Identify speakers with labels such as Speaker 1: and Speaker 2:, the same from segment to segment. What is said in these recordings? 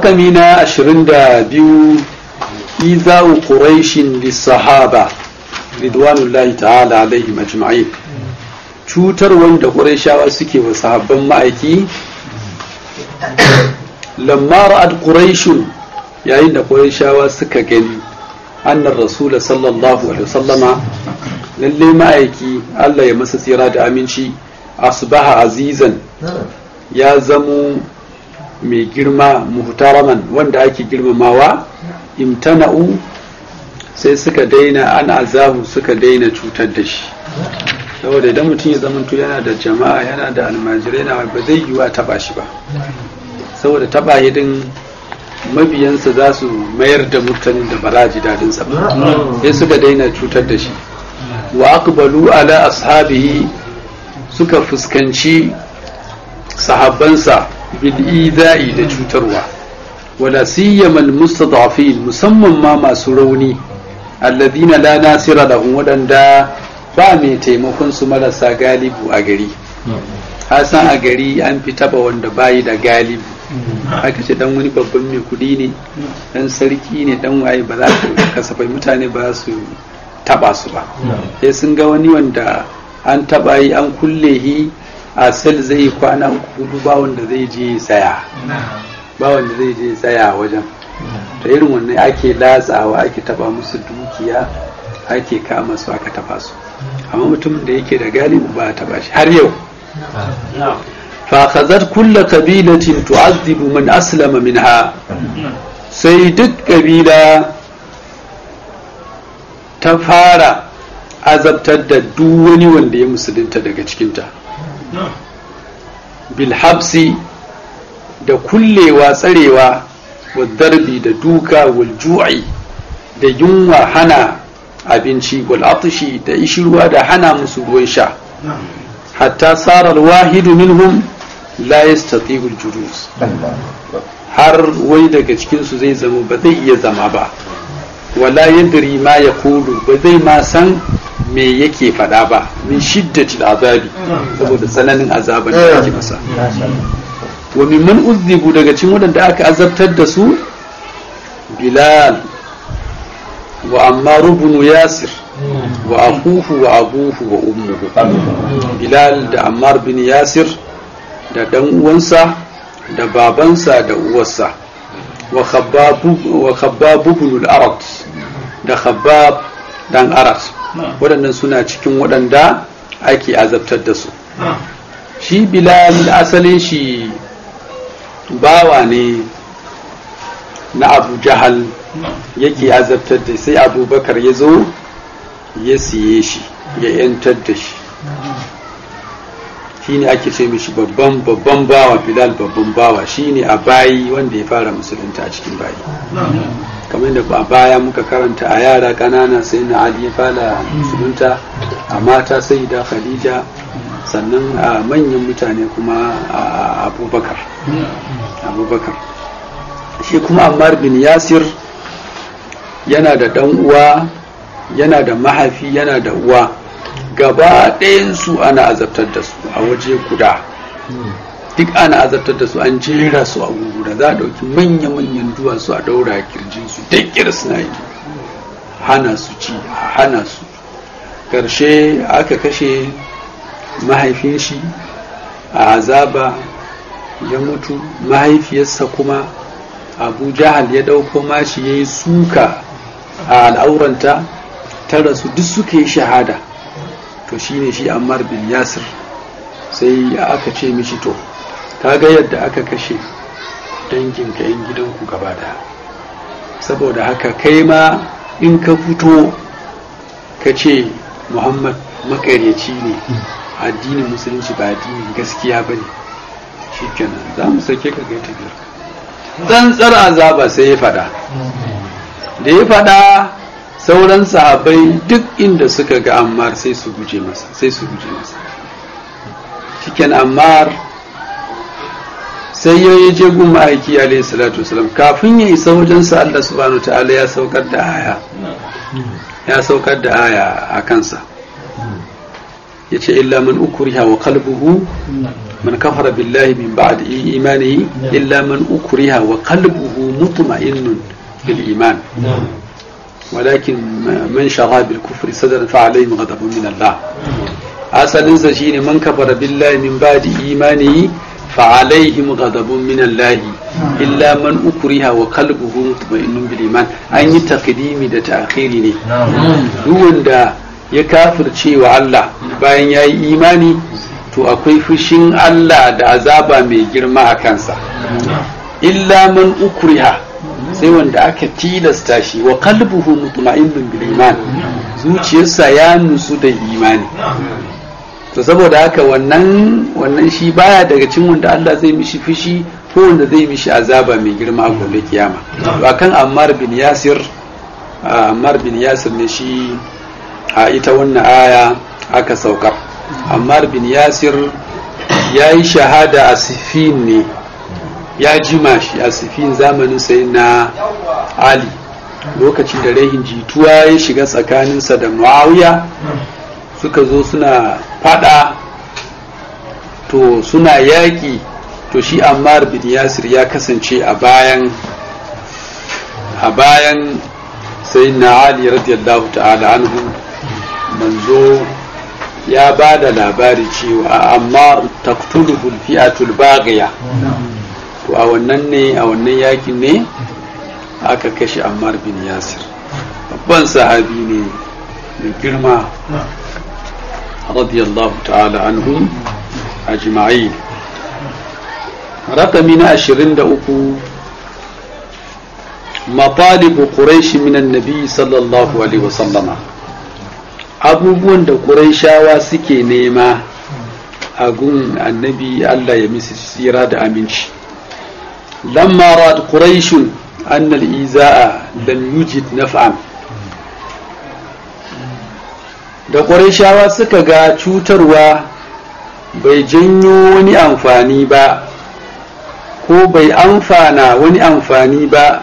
Speaker 1: rakami na ashirin da biyu iza'u quraishin lissahaba ridwanullahi ta'ala alaihim ajma'in cutar wanda qurayshawa suke wa sahabban ma'aiki lamma ra'ad quraishun yayin da qurayshawa suka gani annar rasula sallallahu alaihi wasallama lalle ma'aiki Allah ya masa tsira da aminci asbaha azizan ya zamo mai girma muhtaraman wanda ake girmamawa imtana'u sai suka daina an azahu suka daina cutar da shi saboda idan mutum ya zamanto yana da jama'a yana da almajirai na ba zai yiwu a taba shi ba saboda taba hidin mabiyansa za su mayar da murtanin da ba za ji dadinsa ba sai suka daina cutar da shi wa aqbalu ala ashabihi suka fuskanci sahabbansa bil ida'i da cutarwa wala siyamal mustadafin musamman ma masu rauni alladina la nasira lahum wadanda ba mai taimakon su marasa galibu a gari hasan a gari an fi taba wanda bayi da galibu haka ce dan wani babban mai kudi ne dan sarki ne dan waye ba za su kasafai mutane ba su taba su ba sai sun ga wani wanda an taba yi an kulle hi a sel zai kwana uku hudu ba wanda zai je tsaya ba wanda zai je tsaya wajen ta irin wannan ake latsawa ake taba musu dukiya ake kama su aka taba su amma mutumin da yake da galibu ba a taba shi har yau فأخذت كل قبيلة تعذب من أسلم منها sai duk ƙabila ta fara azabtar da duk wani wanda ya musulunta daga cikinta bilhabsi da kullewa tsarewa wa darbi da duka wal ju'i da yunwa hana abinci wal atishi da ishirwa da hana musu ruwan sha hatta sarar wahidu minhum la yastati'u al-julus har wai daga cikin su zai zama ba zai iya zama ba wala yadri ma yaqulu ba zai ma san me yake fada ba min shiddati azabi saboda tsananin azaban da yake masa wa mimman uzzibu daga cikin wadanda aka azabtar da su bilal wa ammar ibn yasir wa akuhu wa abuhu wa ummuhu bilal da ammar bin yasir da dan uwansa da babansa da uwarsa wa khabbab ibn al-arat da khabbab dan arat waɗannan suna cikin waɗanda ake azabtar da su shi bilal asalin shi bawa ne na abu jahal yake azabtar da sai abubakar ya zo ya siye shi ya yantar da shi shi ne ake ce mishi babban babban bawa bilal babban bawa shi ne a bayi wanda ya fara musulunta a cikin bayi kamar da a baya muka karanta a yara ƙanana sai na ali ya fara musulunta a mata sai da khadija sannan a manyan mutane kuma a abubakar abubakar shi kuma ammar bin yasir yana da ɗan uwa yana da mahaifi yana da uwa gaba ɗayansu ana azabtar da su a waje guda duk ana azabtar da su an jera su a guguda za a ɗauki manya-manyan duwatsu a ɗaura a kirjinsu dakkir suna yi hana su ci hana su ƙarshe aka kashe mahaifin shi a azaba ya mutu mahaifiyarsa kuma abu jahal ya ɗauko mashi ya yi suka a al'auranta ta rasu duk suka yi shahada to shine shi ammar bin yasir sai aka ce mishi to kaga yadda aka kashe danginka yan gidanku gaba daya saboda haka kai ma in ka fito ka ce muhammad makaryaci ne addinin musulunci ba addinin gaskiya ba ne shi kenan za mu sake ka gaita biyar tsantsar azaba sai ya fada da ya fada sauran sahabai duk inda suka ga ammar sai su guje masa sai su guje masa cikin ammar sai ya yi je gun ma'aiki alayhi salatu wasalam kafin ya isa wajensa Allah subhanahu wa ta'ala ya saukar da aya ya saukar da aya a kansa ya ce illa man ukriha wa qalbuhu man kafara billahi min ba'd imanihi illa man ukriha wa qalbuhu mutma'innun bil iman ولكن من شرى بالكفر صدرا فعليهم غضب من الله asalinsa shine man kafara billahi min ba'di imanihi fa alaihim ghadabun min Allah illa man ukriha wa qalbuhu mutma'innun bil iman an yi takdimi da ta'khiri ne duk wanda ya kafirce wa Allah bayan yayi imani to akwai fushin Allah da azaba mai girma a kansa illa man ukriha sai wanda aka tilasta shi wa qalbuhu mutma'innun bil iman zuciyarsa ya nusu da imani to saboda haka wannan wannan shi baya daga cikin wanda Allah zai mishi fushi ko wanda zai mishi azaba mai girma a gobe kiyama to akan Ammar bin Yasir Ammar bin Yasir ne shi a ita wannan aya aka saukar Ammar bin Yasir ya yi shahada a Sifin ne ya jima shi a Sifin zamanin sai na Ali lokacin da rehin jituwa ya shiga tsakaninsa da Muawiya suka zo suna fada to suna yaƙi to shi ammar bin yasir ya kasance a bayan a bayan sai na ali radiyallahu ta'ala anhu manzo ya ba da labari cewa amma taktuluhul fi'atul baghiya to a wannan ne a wannan yakin ne aka kashe ammar bin yasir babban sahabi ne mai girma رضي الله تعالى عنهم أجمعين رقمنا عشرين دأكو مطالب قريش من النبي صلى الله عليه وسلم abubuwan da ƙuraishawa suke nema a gun annabi Allah ya misi tsira da aminci lamma rad quraishun anna al-iza'a lam yujid naf'an da ƙwarishawa suka ga cutarwa bai janyo wani amfani ba ko bai amfana wani amfani ba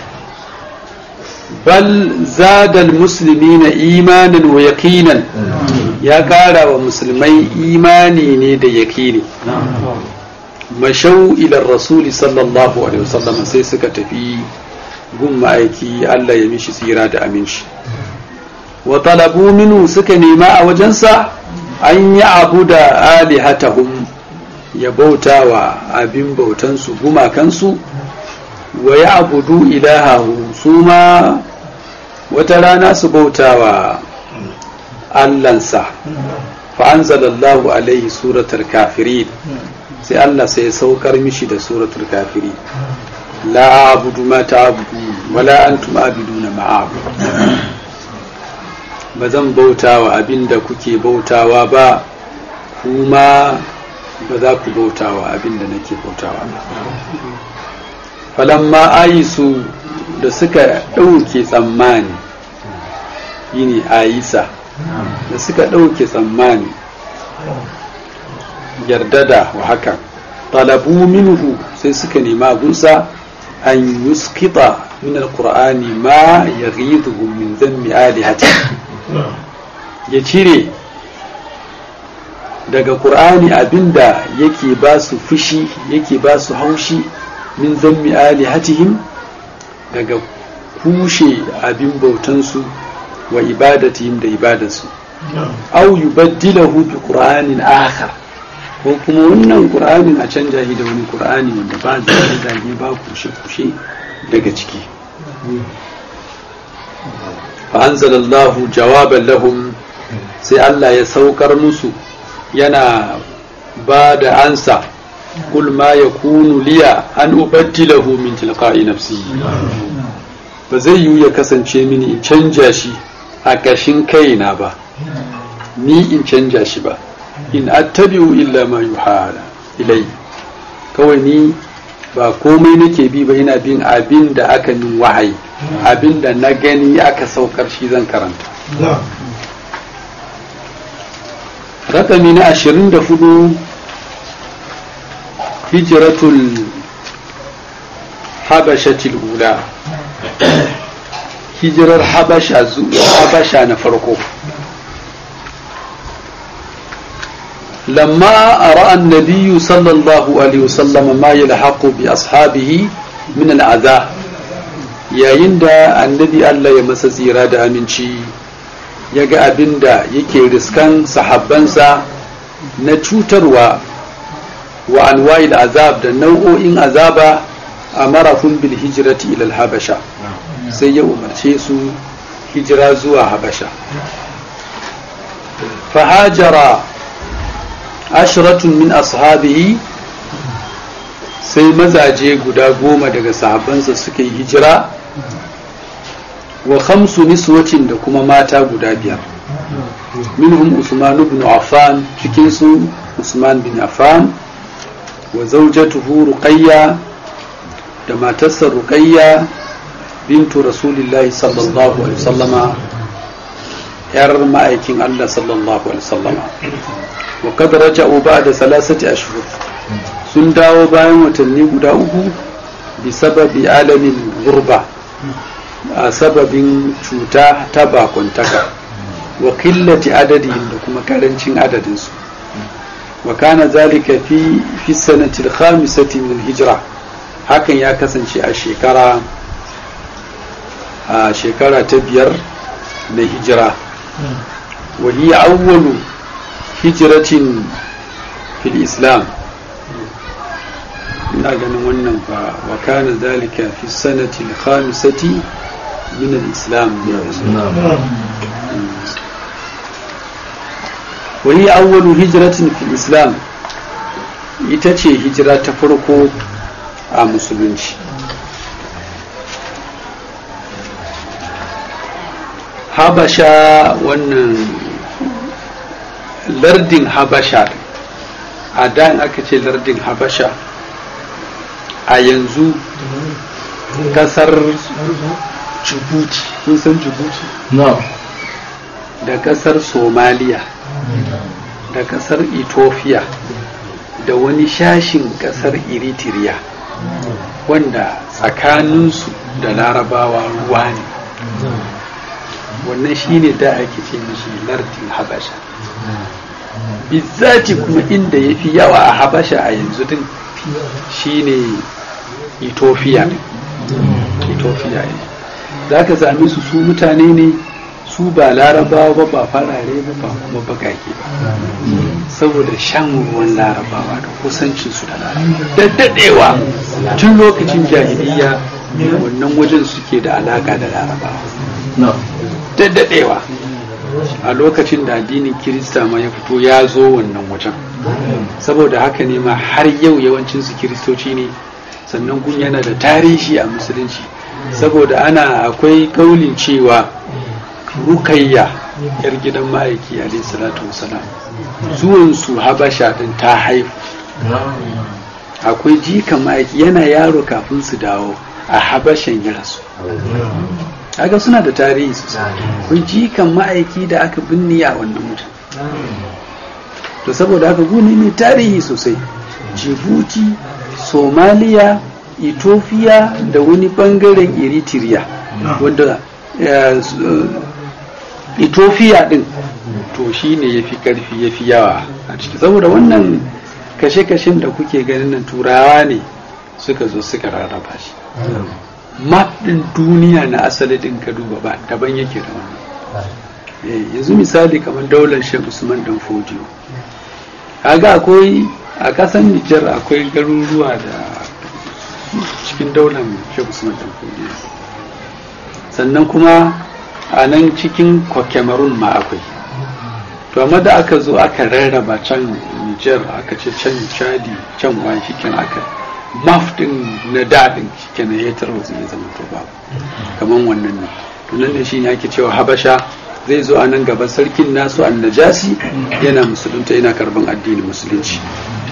Speaker 1: bal zadal musulmi na imanin wa yaqinan ya ƙara wa musulmai imani ne da yaƙini mashau ilar rasuli sallallahu alaihi wasallam sai suka tafi gun ma'aiki Allah ya mishi tsira da aminci wa talabu minu suka nema a wajensa an yi abu da alihatahum ya bauta wa abin bautansu gumakansu wa ya abudu ilahahu su ma wata rana su bauta wa allansa fa'anzalallahu alaihi suratul kafirin sai Allah sai ya saukar mishi da suratul kafirin la abudu ma ta'budu wala antum abiduna ma abudu ba zan bauta wa abin da kuke bautawa ba kuma ba za ku bauta wa abin da nake bautawa ba falamma ayisu da suka ɗauke tsammani yini ayisa da suka ɗauke tsammani yardada wa hakan talabu minhu sai suka nema gunsa an yuskita min alqur'ani ma yaghidhu min dhammi alihati ya cire daga ƙur'ani abinda yake ba su fushi yake ba su haushi min zammi alihatihim daga kushe abin bautansu wa ibadatihim da ibadansu au yubaddilahu bi qur'anin akhar ko kuma wannan qur'anin a canja shi da wani qur'ani wanda ba zage ba kushe kushe daga ciki fa anzalallahu jawaban lahum sai Allah ya saukar musu yana ba da ansa kul ma yakunu liya an ubaddilahu min tilqa'i nafsi ba zai yiwu ya kasance mini in canja shi a ƙashin kaina ba ni in canja shi ba in attabi'u illa ma yuhala ilai kawai ni ba komai nake bi ba ina bin abin da aka min wahayi abin da na gani aka saukar shi zan karanta rakami na ashirin da hudu hijiratul habashatil ula hijirar habasha habasha na farko lamma ra'a an-nabiy sallallahu alaihi wasallam ma yalhaqu bi ashabihi min al-adha yayin da annabi Allah ya masa tsira da aminci ya ga abin da yake riskan sahabbansa na cutarwa wa anwa'il azab da nau'o'in azaba a marafin bil hijrati ila habasha sai ya umarce su hijira zuwa habasha fahajara ashiratun min ashabihi sai mazaje guda goma daga sahabbansa suka yi hijira wa khamsu niswatin da kuma mata guda biyar minhum usman ibn affan cikin su usman bin affan wa zawjatuhu ruqayya da matarsa ruqayya bintu rasulillahi sallallahu alaihi wasallama yar ma'aikin Allah sallallahu alaihi wasallama wa qad raja'u ba'da thalathati ashhur sun dawo bayan watanni guda uku bi sababi alamin gurba a sababin cuta ta bakuntaka wa qillati adadihim da kuma karancin adadinsu wa kana zalika fi fi sanati al-khamisati min al-hijra hakan ya kasance a shekara a shekara ta biyar na hijira wa hiya awwalu hijratin fil islam ina ganin wannan fa wa kana zalika fi sanati al-khamisati min al-islam wa hiya awwalu hijratin fil islam ita ce hijira ta farko a musulunci habasha wannan lardin habasha a da aka ce lardin habasha a yanzu kasar jibuti kun san jibuti da kasar somaliya da kasar ethiopia da wani shashin kasar eritrea wanda tsakaninsu da larabawa ruwa ne wannan shine da ake ce mishi lardin habasha bizzati kuma inda ya fi yawa a habasha a yanzu din shine ethiopia ne ethiopia ne za ka sami su su mutane ne su ba larabawa ba ba farare ba ba kuma bakake ba saboda shan ruwan larabawa da kusancinsu da larabawa da daɗewa tun lokacin jahiliya wannan wajen suke da alaka da larabawa da daɗewa a lokacin da addinin kirista ma ya fito ya zo wannan wajen saboda haka ne ma har yau yawancinsu kiristoci ne sannan gun yana da tarihi a musulunci saboda ana akwai kaulin cewa rukayya yar gidan ma'aiki alayhi salatu wasalam zuwan su habasha din ta haifu akwai jikan ma'aiki yana yaro kafin su dawo a habashan ya rasu kaga suna da tarihi sosai akwai jikan ma'aiki da aka binne a wannan mutum to saboda haka guni ne tarihi sosai jibuti somaliya ethiopia da wani bangaren eritrea wanda ethiopia din to shi ne ya fi karfi ya fi yawa a ciki saboda wannan kashe-kashen da kuke ganin nan turawa ne suka zo suka rarraba shi map din duniya na asali din ka duba ba daban yake da wannan yanzu misali kamar daular shek usman dan fodiyo kaga akwai a kasan nijar akwai garuruwa da cikin daular shek usman dan fodiyo sannan kuma a nan cikin cameroon ma akwai to amma da aka zo aka rarraba can nijar aka ce can chadi can wani shikin aka maf din na daɗin shikin ya tarwatsa ya zama to ba kamar wannan ne to nan da shi ne ake cewa habasha zai zo a nan gaba sarkin nasu annajasi yana musulunta yana karban addinin musulunci